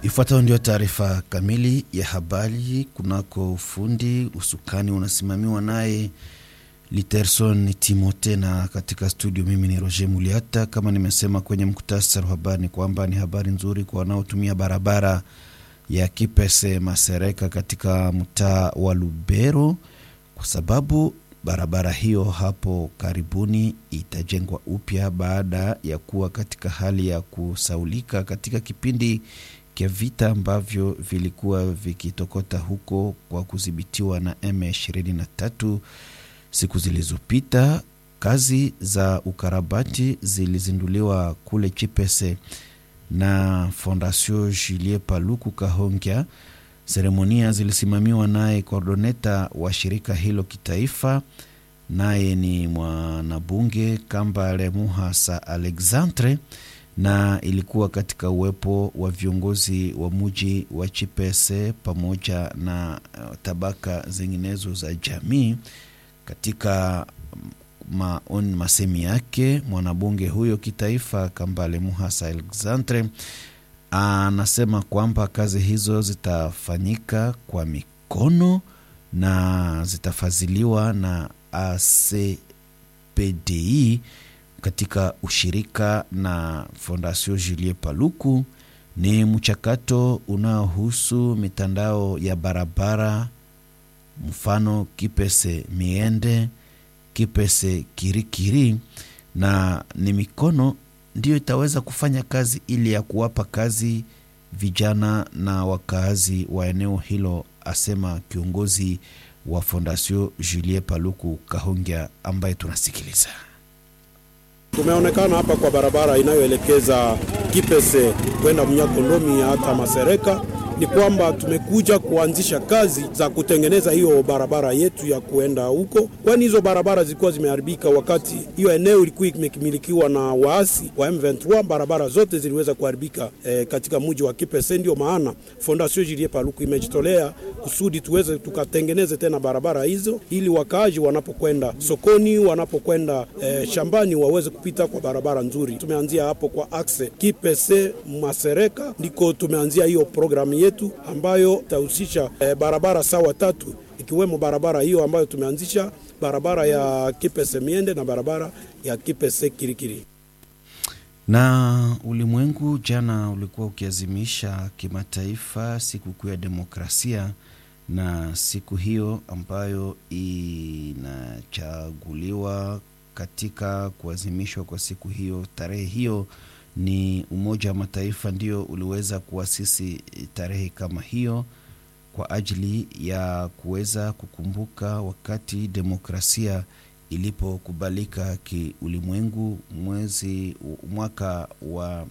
Ifuatayo ndio taarifa kamili ya habari. Kunako ufundi usukani unasimamiwa naye Literson Timote, na katika studio mimi ni Roger Muliata. Kama nimesema kwenye mkutasari wa habari ni kwamba ni habari nzuri kwa wanaotumia barabara ya Kipese Masereka katika mtaa wa Lubero, kwa sababu barabara hiyo hapo karibuni itajengwa upya baada ya kuwa katika hali ya kusaulika katika kipindi kya vita ambavyo vilikuwa vikitokota huko kwa kudhibitiwa na M23 siku zilizopita. Kazi za ukarabati zilizinduliwa kule Chipese na Fondation Julie Paluku Kahongya. Seremonia zilisimamiwa naye kordoneta wa shirika hilo kitaifa, naye ni mwanabunge Kambale Muhasa Alexandre, na ilikuwa katika uwepo wa viongozi wa muji wa Chipese pamoja na tabaka zinginezo za jamii. Katika maoni masemi yake mwanabunge huyo kitaifa Kambale Muhasa Alexandre anasema kwamba kazi hizo zitafanyika kwa mikono na zitafadhiliwa na ACPDI katika ushirika na Fondation Julie Paluku. Ni mchakato unaohusu mitandao ya barabara, mfano Kipese Miende, Kipese Kirikiri, na ni mikono ndiyo itaweza kufanya kazi ili ya kuwapa kazi vijana na wakaazi wa eneo hilo, asema kiongozi wa Fondation Julie Paluku Kahongya ambaye tunasikiliza. Tumeonekana hapa kwa barabara inayoelekeza Kipese kwenda Mnyakondomi hata Masereka ni kwamba tumekuja kuanzisha kazi za kutengeneza hiyo barabara yetu ya kuenda huko, kwani hizo barabara zilikuwa zimeharibika wakati hiyo eneo ilikuwa imekimilikiwa na waasi wa M23. Barabara zote ziliweza kuharibika e, katika mji wa Kipese. Ndio maana Fondation Julie Paluku imejitolea kusudi tuweze tukatengeneze tena barabara hizo, ili wakaaji wanapokwenda sokoni, wanapokwenda e, shambani waweze kupita kwa barabara nzuri. Tumeanzia hapo kwa axe Kipese Masereka, ndiko tumeanzia hiyo programu yetu ambayo itahusisha e, barabara sawa tatu ikiwemo barabara hiyo ambayo tumeanzisha barabara ya Kipese Miende na barabara ya Kipese Kirikiri. Na ulimwengu jana ulikuwa ukiazimisha kimataifa sikukuu ya demokrasia, na siku hiyo ambayo inachaguliwa katika kuazimishwa kwa siku hiyo, tarehe hiyo ni Umoja wa Mataifa ndio uliweza kuasisi tarehe kama hiyo kwa ajili ya kuweza kukumbuka wakati demokrasia ilipokubalika kiulimwengu mwezi mwaka wa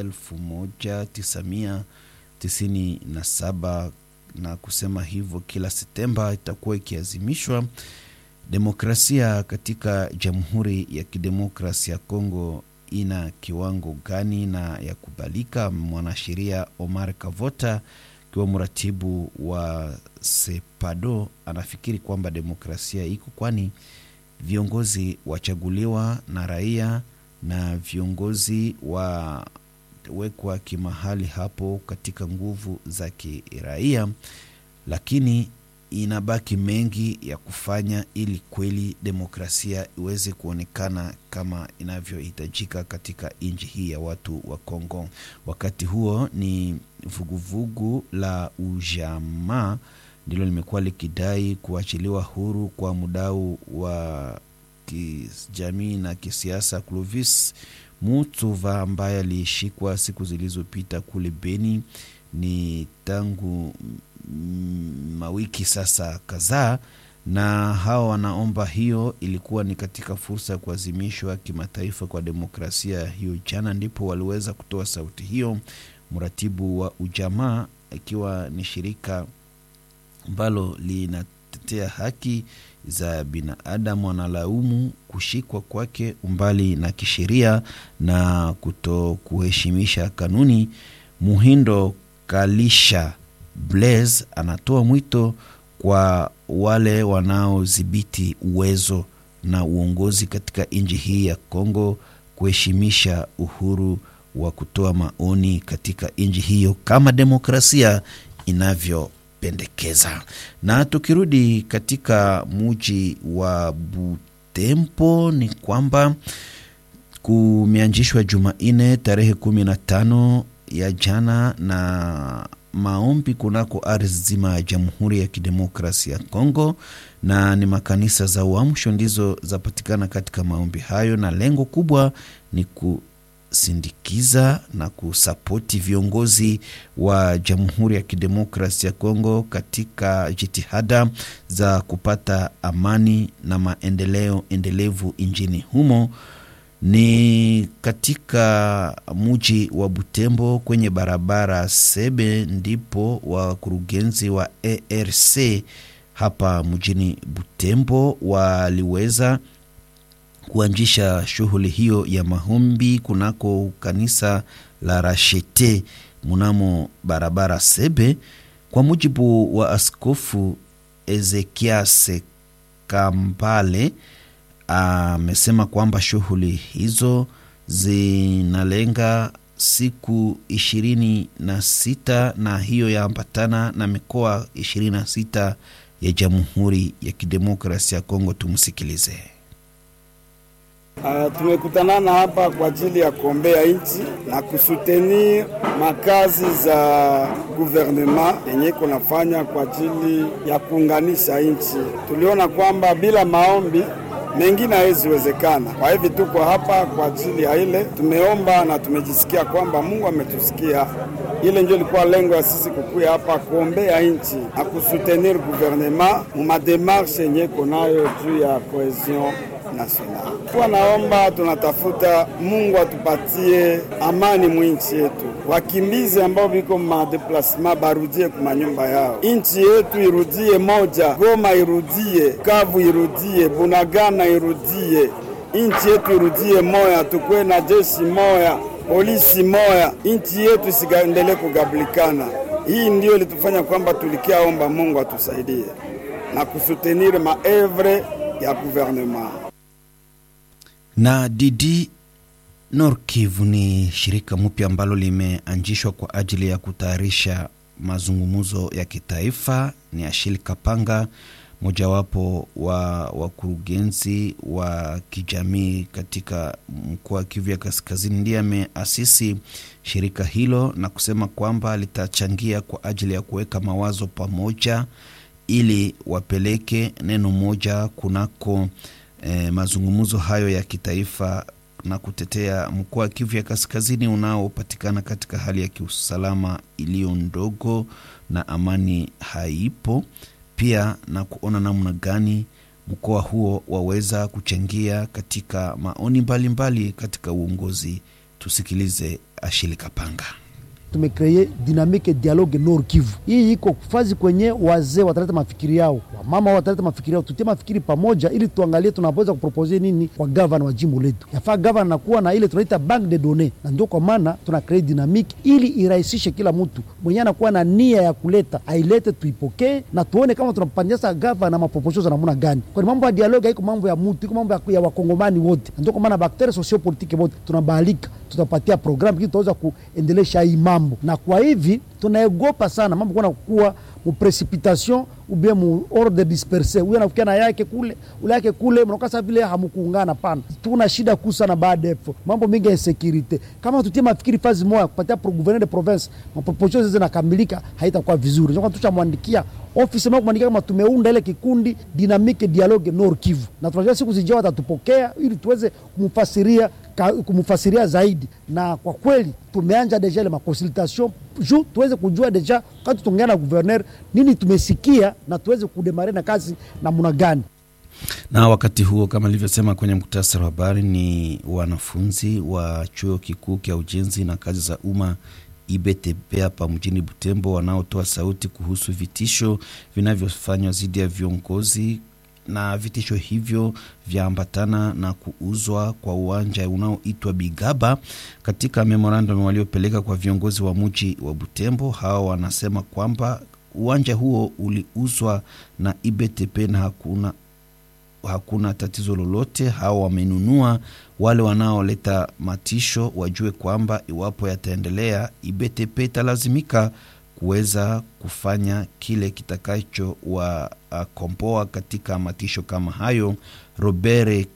1997 na kusema hivyo, kila Septemba itakuwa ikiazimishwa demokrasia katika Jamhuri ya Kidemokrasia ya Kongo ina kiwango gani na ya kubalika. Mwanasheria Omar Kavota akiwa mratibu wa Sepado anafikiri kwamba demokrasia iko, kwani viongozi wachaguliwa na raia na viongozi wawekwa kimahali hapo katika nguvu za kiraia, lakini inabaki mengi ya kufanya ili kweli demokrasia iweze kuonekana kama inavyohitajika katika nchi hii ya watu wa Kongo. Wakati huo ni vuguvugu la ujamaa ndilo limekuwa likidai kuachiliwa huru kwa mdau wa kijamii na kisiasa Clovis Mutuva ambaye alishikwa siku zilizopita kule Beni. Ni tangu mawiki sasa kadhaa, na hawa wanaomba hiyo ilikuwa ni katika fursa ya kuadhimishwa kimataifa kwa demokrasia. Hiyo jana ndipo waliweza kutoa sauti hiyo. Mratibu wa ujamaa ikiwa ni shirika ambalo linatetea haki za binadamu, wanalaumu kushikwa kwake umbali na kisheria na kuto kuheshimisha kanuni. Muhindo Kalisha Blaise anatoa mwito kwa wale wanaodhibiti uwezo na uongozi katika nchi hii ya Kongo kuheshimisha uhuru wa kutoa maoni katika nchi hiyo kama demokrasia inavyopendekeza. Na tukirudi katika muji wa Butembo ni kwamba kumeanzishwa Jumanne tarehe kumi na tano ya jana na maombi kunako ardhi zima ya Jamhuri ya Kidemokrasia ya Kongo, na ni makanisa za uamsho ndizo zapatikana katika maombi hayo, na lengo kubwa ni kusindikiza na kusapoti viongozi wa Jamhuri ya Kidemokrasia ya Kongo katika jitihada za kupata amani na maendeleo endelevu nchini humo ni katika muji wa Butembo kwenye barabara Sebe ndipo wakurugenzi wa ARC hapa mjini Butembo waliweza kuanzisha shughuli hiyo ya maombi kunako kanisa la Rashete mnamo barabara Sebe. Kwa mujibu wa Askofu Ezekias Kambale amesema kwamba shughuli hizo zinalenga siku ishirini na sita na hiyo yaambatana na mikoa ishirini na sita ya Jamhuri ya Kidemokrasia ya Kongo. Tumsikilize. Uh, tumekutanana hapa kwa ajili ya kuombea nchi na kusutenir makazi za guvernema yenye kunafanya kwa ajili ya kuunganisha nchi. Tuliona kwamba bila maombi mengine haweziwezekana. Kwa hivi tuko hapa kwa ajili ya ile, tumeomba na tumejisikia kwamba Mungu ametusikia. Ile ndio ilikuwa lengo ya sisi kukuya hapa kuombea nchi na kusutenir guvernema mu mademarshe yenye konayo juu ya cohesion national. Kwa naomba tunatafuta Mungu atupatie amani mwinchi yetu, wakimbizi ambao viko madeplasema barudie kumanyumba yao, nchi yetu irudie moja, Goma irudie, Kavu irudie, Bunagana irudie, nchi yetu irudie moya, tukwe na jeshi moya, polisi moya, nchi yetu isiendelee kugablikana. Hii ndio ilitufanya kwamba tulikiaomba Mungu atusaidie na kusutenir maevre ya gouvernement na Didi Nord Kivu ni shirika mpya ambalo limeanzishwa kwa ajili ya kutayarisha mazungumzo ya kitaifa. Ni Ashili Kapanga, mojawapo wa wakurugenzi wa kijamii katika mkoa wa Kivu ya Kaskazini, ndiye ameasisi shirika hilo na kusema kwamba litachangia kwa ajili ya kuweka mawazo pamoja ili wapeleke neno moja kunako E, mazungumzo hayo ya kitaifa na kutetea mkoa wa Kivu ya Kaskazini unaopatikana katika hali ya kiusalama iliyo ndogo na amani haipo, pia na kuona namna gani mkoa huo waweza kuchangia katika maoni mbalimbali mbali katika uongozi. Tusikilize Ashili Kapanga. Tumekreye dinamike dialogue Nord Kivu. Hii iko fazi kwenye wazee wataleta mafikiri yao, wamama wataleta mafikiri yao, tutie mafikiri pamoja, ili tuangalie tunaweza kupropose nini kwa gavana wa jimbo letu. Yafaa gavana nakuwa na ile tunaita bank de données, na ndio kwa maana tuna kreye dinamike ili irahisishe kila mtu mwenye anakuwa na nia ya kuleta ailete, tuipokee na tuone kama tunapandisa gavana maproposio za namna gani, kwani mambo ya dialogue haiko mambo ya mtu, iko mambo ya, ya wakongomani wote, na ndio kwa maana bakteria sociopolitike wote tunabahalika, tutapatia programu ili tutaweza kuendelesha hii mambo na kwa hivi tunaegopa sana mambo kuna kuwa mu precipitation ubie mu ordre disperse, huyo anafikia na yake kule ule yake kule, mnakasa vile hamukuungana. Pana tuna shida kuu sana baada hapo, mambo mingi ya security. Kama tutie mafikiri fazi moja kupatia pro gouverneur de province maproposition zizi nakamilika, haitakuwa vizuri. Ndio tushamwandikia ofisi mwa kumwandikia kama tumeunda ile kikundi dynamique dialogue Nord Kivu, na tunajua siku zijao watatupokea ili tuweze kumfasiria kumfasiria zaidi, na kwa kweli tumeanja deja ile makonsultation juu tuweze kujua deja wakati tuongea na guverner nini tumesikia na tuweze kudemare na kazi namna gani. Na wakati huo kama nilivyosema kwenye muktasari wa habari, ni wanafunzi wa chuo kikuu cha ujenzi na kazi za umma IBTP hapa mjini Butembo wanaotoa sauti kuhusu vitisho vinavyofanywa dhidi ya viongozi na vitisho hivyo vyaambatana na kuuzwa kwa uwanja unaoitwa Bigaba. Katika memorandum waliopeleka kwa viongozi wa mji wa Butembo, hawa wanasema kwamba uwanja huo uliuzwa na IBTP na hakuna hakuna tatizo lolote. Hao wamenunua. Wale wanaoleta matisho wajue kwamba iwapo yataendelea, IBTP italazimika kuweza kufanya kile kitakacho wakomboa katika matisho kama hayo. Robert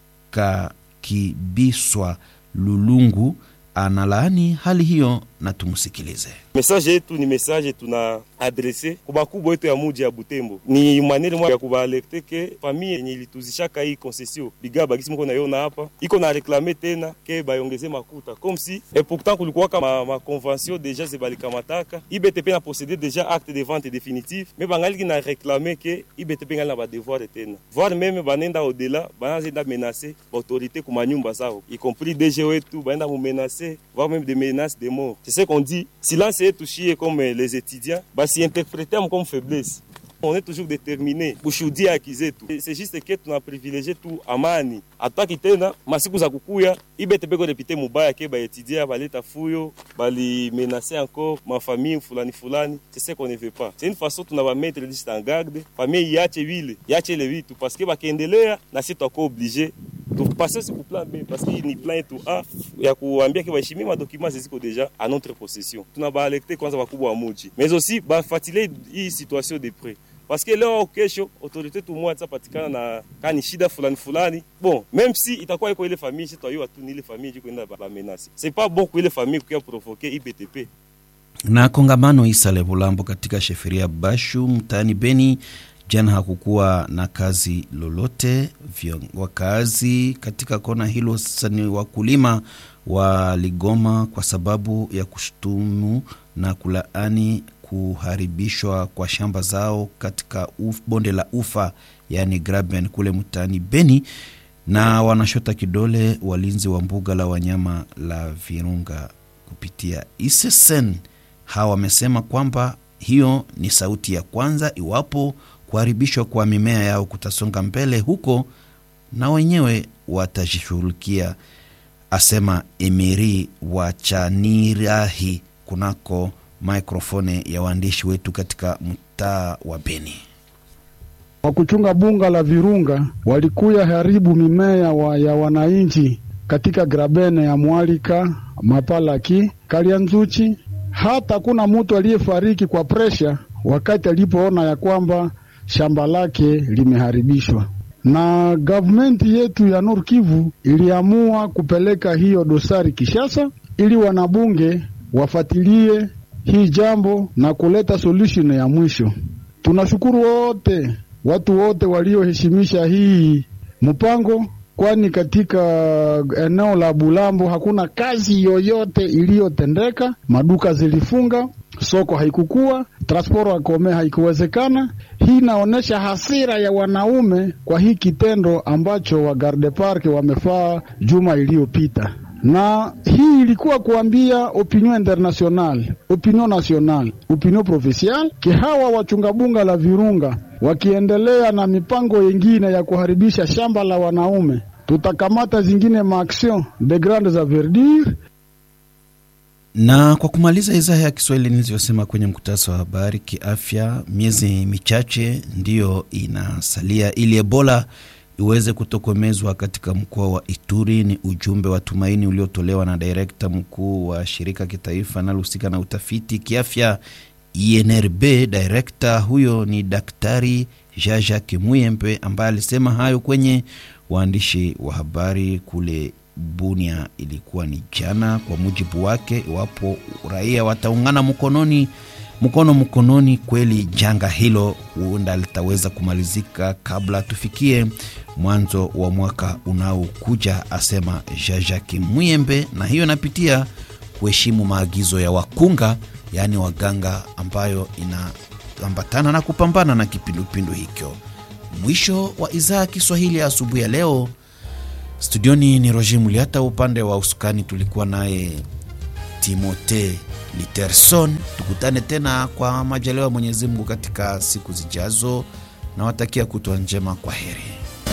Kakibiswa Lulungu analaani hali hiyo na tumsikilize. Mesaje yetu ni mesaje tuna adrese kwa bakubwa yetu ya muji ya Butembo, ni manere mwa ya kubaalerte ke famille yenye ilituzishaka hii concession bigaba gisi mko naiona hapa iko na reklame tena ke bayongeze makuta comme si et pourtant kulikuwaka ma, ma convention deja zebalikamataka IBTP na posede deja acte de vente définitive me bangaliki na reklame ke IBTP ngali na badevoir tena voire meme banenda au-delà banazenda menace baautorité kuma nyumba zao y compris DG wetu baenda mumenace voire même des menaces de mort c'est ce qu'on dit silence yetu shie comme les étudiants basi interpréter comme faiblesse on est toujours déterminé kushuhudia haki zetu. C'est juste que tuna privilege tu amani, hatutaki tena masiku za kukuya IBTP ko repite mubaya ke baetudia baleta fuyo bali menacer encore ma famille fulani fulani. C'est ce qu'on ne veut pas. C'est une façon tuna ba mettre juste en garde famille yache vile yache le vitu parce que bakiendelea na sisi tutakuwa obligé tupase siku plan B parce que ni plan yetu A ya kuambia ke baheshimie madokima ziziko deja à notre possession. Tuna baalekte kwanza wakubwa wa muji mais aussi bafuatilie hii situation de près parce que leo au kesho autorité tu moja patikana na kani shida fulani fulani, bon même si itakuwa iko ile famille si twaiwa tu ni ile famille jiko enda ba menace, c'est pas bon kwa ile famille kuya provoquer IBTP na kongamano Isale Bulambo katika sheferia Bashu mtaani Beni jana hakukuwa na kazi lolote. Wakazi katika kona hilo sasa ni wakulima waligoma kwa sababu ya kushutumu na kulaani kuharibishwa kwa shamba zao katika uf, bonde la ufa yaani Graben kule mtaani Beni, na wanashota kidole walinzi wa mbuga la wanyama la Virunga kupitia Isesen. Hawa wamesema kwamba hiyo ni sauti ya kwanza iwapo kuharibishwa kwa mimea yao kutasonga mbele huko, na wenyewe watajishughulikia, asema Emiri wa Chanirahi kunako mikrofone ya waandishi wetu katika mtaa wa Beni. Wa kuchunga bunga la Virunga walikuya haribu mimea wa ya wananchi katika grabene ya Mwalika, Mapalaki, Kalianzuchi. Hata kuna mtu aliyefariki kwa presha wakati alipoona ya kwamba shamba lake limeharibishwa. Na gavumenti yetu ya Nord Kivu iliamua kupeleka hiyo dosari Kishasa ili wanabunge wafatilie hii jambo na kuleta solution ya mwisho. Tunashukuru wote watu wote walioheshimisha hii mpango, kwani katika eneo la Bulambo hakuna kazi yoyote iliyotendeka. Maduka zilifunga, soko haikukua, transport akome haikuwezekana. Hii inaonyesha hasira ya wanaume kwa hii kitendo ambacho wa Garde Park wamefaa juma iliyopita na hii ilikuwa kuambia opinion international, opinion national, opinion provincial ke hawa wachunga bunga la Virunga wakiendelea na mipango yingine ya kuharibisha shamba la wanaume, tutakamata zingine maaction de grandes envergures. Na kwa kumaliza idhaa ya Kiswahili nilivyosema kwenye mkutasa wa habari kiafya, miezi michache ndiyo inasalia ili Ebola iweze kutokomezwa katika mkoa wa Ituri. Ni ujumbe wa tumaini uliotolewa na direkta mkuu wa shirika kitaifa linalohusika na utafiti kiafya INRB. Direkta huyo ni Daktari Jaja Kimuyembe ambaye alisema hayo kwenye waandishi wa habari kule Bunia. Ilikuwa ni jana. Kwa mujibu wake, iwapo raia wataungana mkononi mkono mkononi, kweli janga hilo huenda litaweza kumalizika kabla tufikie mwanzo wa mwaka unaokuja, asema Jajaki Muyembe, na hiyo inapitia kuheshimu maagizo ya wakunga, yaani waganga, ambayo inaambatana na kupambana na kipindupindu hicho. Mwisho wa idhaa ya Kiswahili ya asubuhi ya leo. Studioni ni Roger Muliata, upande wa usukani tulikuwa naye Timote Literson. Tukutane tena kwa majaliwa ya Mwenyezi Mungu katika siku zijazo. Nawatakia kutwa njema. Kwa heri.